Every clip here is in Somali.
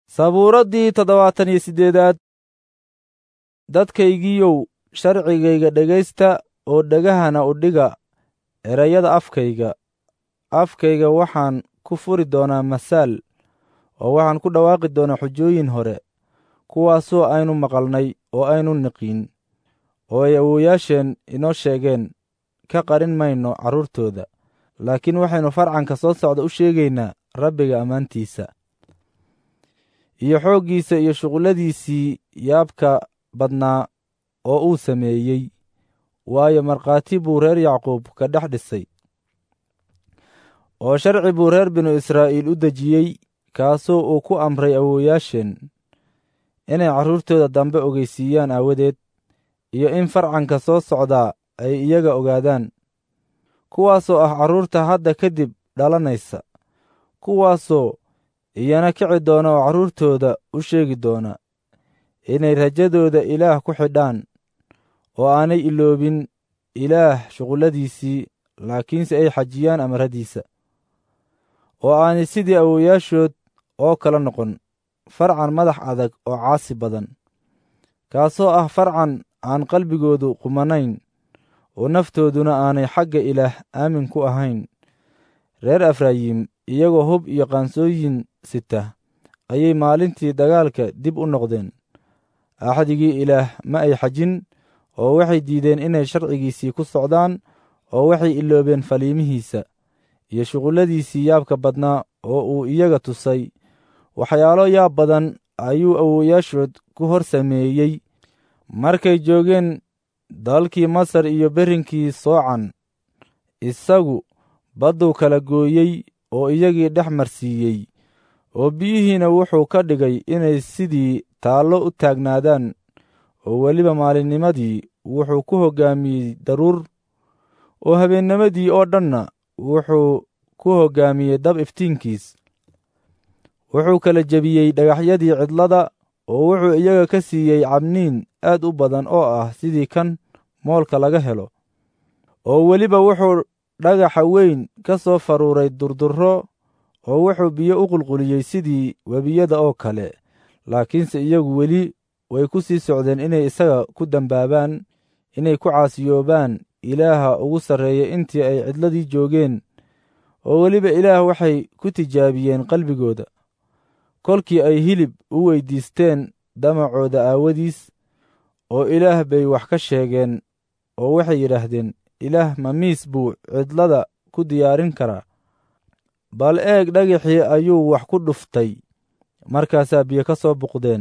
sabuuraddii toddobaatan iyo siddeedaad dadkaygiiyow sharcigayga dhegaysta oo dhegahana u dhiga erayada afkayga afkayga waxaan ku furi doonaa masaal oo waxaan ku dhawaaqi doonaa xujooyin hore kuwaasoo aynu maqalnay oo aynu niqiin oo ay awoowayaasheen inoo sheegeen ka qarin mayno carruurtooda laakiin waxaynu farcanka soo socda u sheegaynaa rabbiga ammaantiisa iyo xooggiisa iyo shuqulladiisii yaabka badnaa oo uu sameeyey waayo markhaati buu reer yacquub ka dhex dhisay oo sharci buu reer binu israa'iil u dejiyey kaasoo uu ku amray awoowayaasheen inay carruurtooda dambe ogeysiiyaan aawadeed iyo in farcanka soo socdaa ay iyaga ogaadaan kuwaasoo ah carruurta hadda kadib dhalanaysa kuwaasoo iyana kici doona oo carruurtooda u sheegi doona inay rajadooda ilaah ku xidhaan oo aanay iloobin ilaah shuqulladiisii laakiinse ay xajiyaan amaradiisa oo aanay sidii awoowayaashood oo kala noqon farcan madax adag oo caasi badan kaasoo ah farcan aan qalbigoodu qumanayn oo naftooduna aanay xagga ilaah aamin ku ahayn reer efraayim iyagoo hub iyo qaansooyin sita ayay maalintii dagaalka dib u noqdeen axdigii ilaah ma ay xajin oo waxay diideen inay sharcigiisii ku socdaan oo waxay iloobeen faliimihiisa iyo shuqulladiisii yaabka badnaa oo uu iyaga tusay waxyaalo yaab badan ayuu awoowayaashood ku hor sameeyey markay joogeen dalkii masar iyo berrinkii soocan isagu badduu kala gooyey oo iyagii dhex marsiiyey oo biyihiina wuxuu ka dhigay inay sidii taallo u taagnaadaan oo weliba maalinnimadii wuxuu ku hoggaamiyey daruur oo habeennimadii oo dhanna wuxuu ku hoggaamiyey dab iftiinkiis wuxuu kala jebiyey dhagaxyadii cidlada oo wuxuu iyaga ka siiyey cabniin aad u badan oo ah sidii kan moolka laga helo oo weliba wuxuu dhagaxa weyn ka soo faruuray durdurro oo wuxuu biyo u qulquliyey sidii webiyada oo kale laakiinse iyagu weli way ku sii socdeen inay isaga ku dembaabaan inay ku caasiyoobaan ilaaha ugu sarreeya intii ay cidladii joogeen oo weliba ilaah waxay ku tijaabiyeen qalbigooda kolkii ay hilib u weyddiisteen damacooda aawadiis oo ilaah bay wax ka sheegeen oo waxay yidhaahdeen ilaah mamiis buu cidlada ku diyaarin karaa bal eeg dhagaxii ayuu wax ku dhuftay markaasaa biyo ka soo buqdeen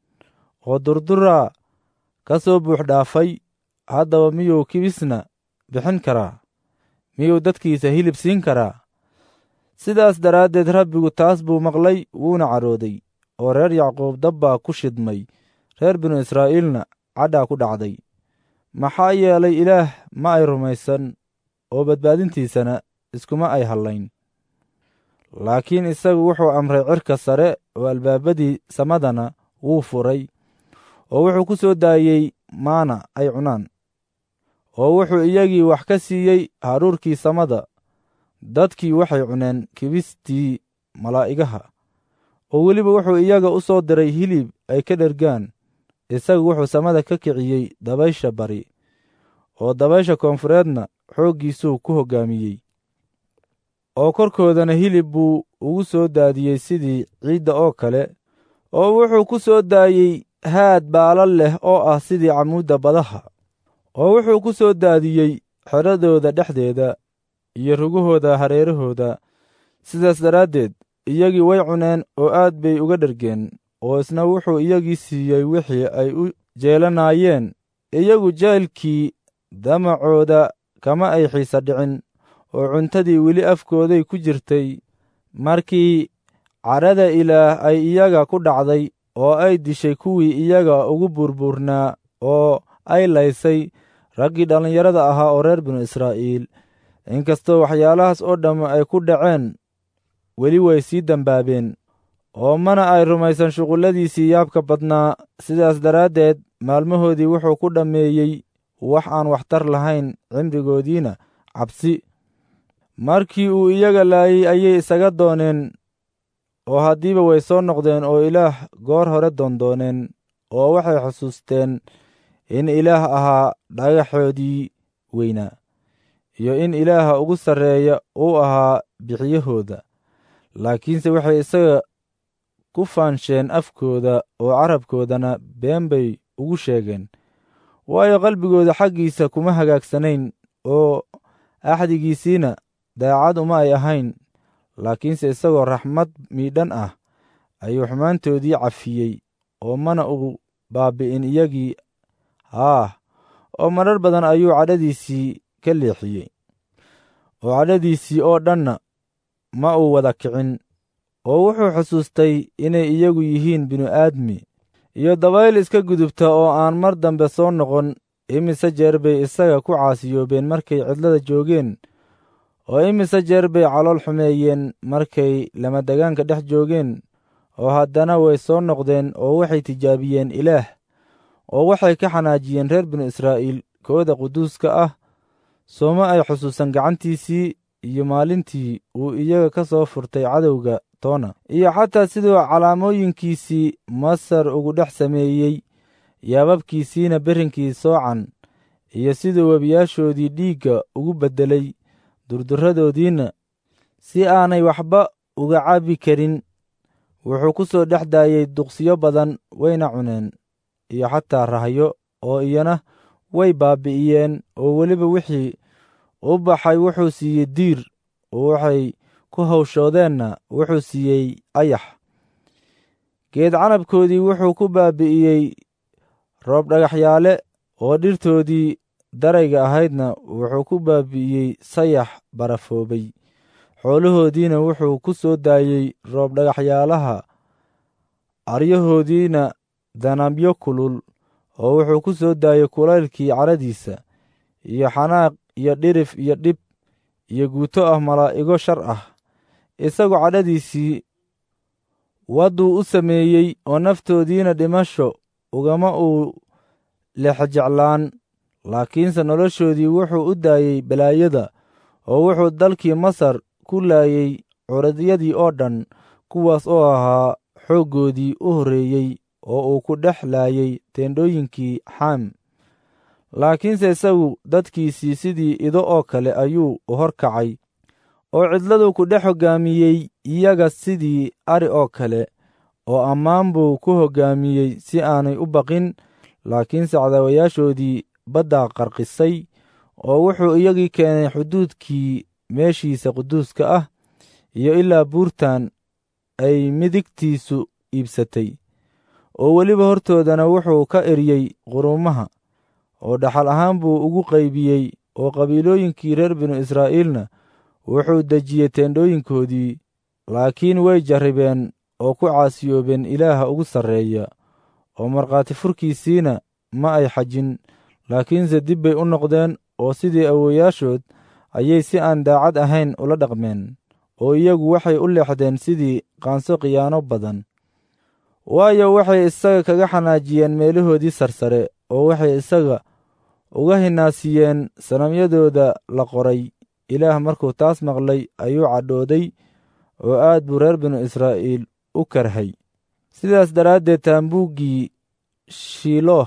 oo durduraa ka soo buux dhaafay haddaba miyuu kibisna bixin karaa miyuu dadkiisa hilib siin karaa sidaas daraaddeed rabbigu taas buu maqlay wuuna cadhooday oo reer yacquub dab baa ku shidmay reer binu israa'iilna cadhaa ku dhacday maxaa yeelay ilaah ma ay rumaysan oo badbaadintiisana iskuma ay hallayn laakiin isagu wuxuu amray cirka sare oo albaabadii samadana wuu furay oo wuxuu ku soo daayey maana ay cunaan oo wuxuu iyagii wax ka siiyey haruurkii samada dadkii waxay cuneen kibistii malaa'igaha oo weliba wuxuu iyaga u soo diray hilib ay ka dhergaan isagu wuxuu samada ka kiciyey dabaysha bari oo dabaysha koonfureedna xooggiisuu ku hoggaamiyey oo korkoodana hilib buu ugu soo daadiyey sidii ciidda oo kale oo wuxuu ku soo daayey haad baala leh oo ah sidii camuudda badaha oo wuxuu ku soo daadiyey xedradooda dhexdeeda iyo rugahooda hareerahooda sidaas daraaddeed iyagii way cuneen oo aad bay uga dhergeen oo isna wuxuu iyagii siiyey wixii ay u jeelanaayeen iyagu jeelkii damacooda kama ay xiisa dhicin oo cuntadii weli afkooday ku jirtay markii cadhada ilaah ay iyaga ku dhacday oo ay dishay kuwii iyaga ugu burbuurnaa oo ay laysay raggii dhallinyarada ahaa oo reer binu israa'iil inkastoo waxyaalahaas oo dhamm ay ku dhaceen weli way sii dembaabeen oo mana ay rumaysan shuqulladiisii yaabka badnaa sidaas daraaddeed maalmahoodii wuxuu ku dhammeeyey wax aan waxtar lahayn cimrigoodiina cabsi markii uu iyaga laayey ayay isaga dooneen oo haddiiba way soo noqdeen oo ilaah goor hore doondooneen oo waxay xusuusteen in ilaah ahaa dhagaxoodii weynaa iyo in ilaaha ugu sarreeya uu ahaa bixiyahooda laakiinse waxay isaga ku faansheen afkooda oo carabkoodana been bay ugu sheegeen waayo qalbigooda xaggiisa kuma hagaagsanayn oo axdigiisiina daacad uma ay ahayn laakiinse isagoo raxmad miidhan ah ayuu xumaantoodii cafiyey oo mana uu baabbi'in iyagii haah oo marar badan ayuu cadhadiisii ka leexiyey oo cadhadiisii oo dhanna ma uu wada kicin oo wuxuu xusuustay inay iyagu yihiin binu-aadmi iyo dabayl iska gudubta oo aan mar dambe soo noqon imise jeer bay isaga ku caasiyoobeen markay cidlada joogeen oo imise jeer bay calool xumeeyeen markay lamadegaanka dhex joogeen oo haddana way soo noqdeen oo waxay tijaabiyeen ilaah oo waxay ka xanaajiyeen reer binu israa'iil kooda quduuska ah sooma ay xusuusan gacantiisii iyo maalintii uu iyaga ka soo furtay cadowga toona iyo xataa siduu calaamooyinkiisii masar ugu dhex sameeyey yaababkiisiina berrinkii soocan iyo siduu webiyaashoodii dhiigga ugu beddelay durdurradoodiinna si aanay waxba uga cabi karin wuxuu ku soo dhex daayey duqsiyo badan wayna cuneen iyo xataa rahyo oo iyana way baabbi'iyeen oo weliba wixii u baxay wuxuu siiyey diir oo waxay ku hawshoodeenna wuxuu siiyey ayax geed canabkoodii wuxuu ku baabbi'iyey roob dhagaxyaale oo dhirtoodii darayga ahaydna wuxuu ku baabbi'iyey sayax barafoobay xoolahoodiina wuxuu ku soo daayey roob dhagaxyaalaha aryahoodiina danabyo kulul oo wuxuu ku soo daayey kulaylkii caradiisa iyo xanaaq iyo dhirif iyo dhib iyo guuto ah malaa'igo shar ah isagoo cadhadiisii wadduu u sameeyey oo naftoodiina dhimasho ugama uu lexjeclaan laakiinse noloshoodii wuxuu u daayey balaayada oo wuxuu dalkii masar ku laayey curadyadii oo dhan kuwaas oo ahaa xooggoodii u horreeyey oo uu ku dhex laayey teendhooyinkii xaam laakiinse isagu dadkiisii sidii ido oo kale ayuu u hor kacay oo cidladuu ku dhex hoggaamiyey iyaga sidii ari oo kale oo ammaan buu ku hoggaamiyey si aanay u baqin laakiinse cadaawayaashoodii baddaa qarqisay oo wuxuu iyagii keenay xuduudkii meeshiisa quduuska ah iyo ilaa buurtan ay midigtiisu iibsatay oo weliba hortoodana wuxuu ka eryey quruumaha oo dhaxal ahaan buu ugu qaybiyey oo qabiilooyinkii reer binu israa'iilna wuxuu dejiyey teendhooyinkoodii laakiin way jarribeen oo ku caasiyoobeen ilaaha ugu sarreeya oo markhaati furkiisiina ma ay xajin laakiinse dib bay u noqdeen oo sidii awooyaashood ayay si aan daacad ahayn ula dhaqmeen oo iyagu waxay u leexdeen sidii qaanso khiyaano badan waayo waxay isaga kaga xanaajiyeen meelahoodii sarsare oo waxay isaga uga hinaasiyeen sanamyadooda la qoray ilaah markuu taas maqlay ayuu cadhooday oo aad buu reer binu israa'iil u karhay sidaas daraaddeed taambuuggii shiilooh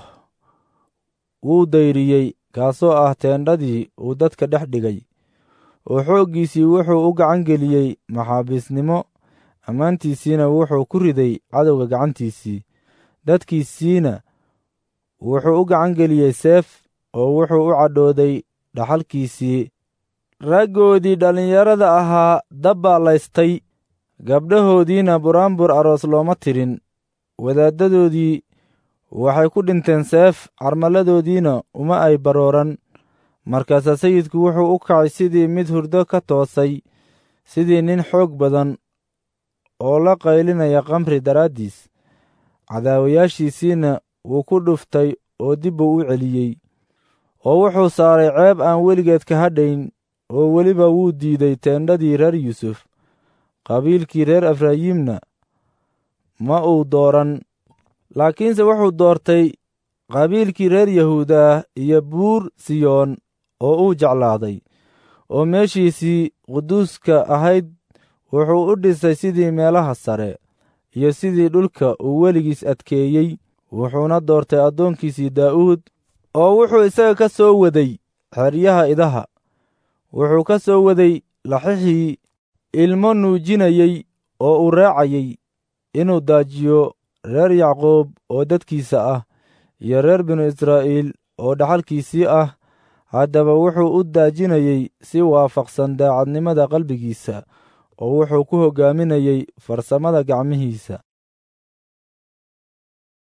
wuu dayriyey kaasoo ah teendhadii uu dadka dhex dhigay oo xooggiisii wuxuu u gacan geliyey maxaabiisnimo ammaantiisiina wuxuu ku riday cadowga gacantiisii dadkiisiina wuxuu u gacan geliyey seef oo wuxuu u cadhooday dhaxalkiisii raggoodii dhallinyarada ahaa dabbaa laystay gabdhahoodiina buraanbur aroos looma tirin wadaaddadoodii waxay ku dhinteen seef carmaladoodiina uma ay barooran markaasaa sayidku wuxuu u kacay sidii mid hurdo ka toosay sidii nin xoog badan oo la qaylinaya kamri daraaddiis cadaawayaashiisiina wuu ku dhuftay oo dib buu u celiyey oo wuxuu saaray ceeb aan weligeed ka hadhayn oo weliba wuu diiday teendhadii reer yuusuf qabiilkii reer efrayiimna ma uu dooran laakiinse wuxuu doortay qabiilkii reer yahuuda iyo buur siyoon oo uu jeclaaday oo meeshiisii quduuska ahayd wuxuu u dhisay sidii meelaha sare iyo sidii dhulka uu weligiis adkeeyey wuxuuna doortay addoonkiisii daa'uud oo wuxuu isaga ka soo waday xeryaha idaha wuxuu ka soo waday laxixii ilmo nuujinayey oo uu raacayey inuu daajiyo reer yacquub oo dadkiisa ah iyo reer binu israa'iil oo dhaxalkiisii ah haddaba wuxuu u daajinayey si waafaqsan daacadnimada qalbigiisa oo wuxuu ku hoggaaminayey farsamada gacmihiisa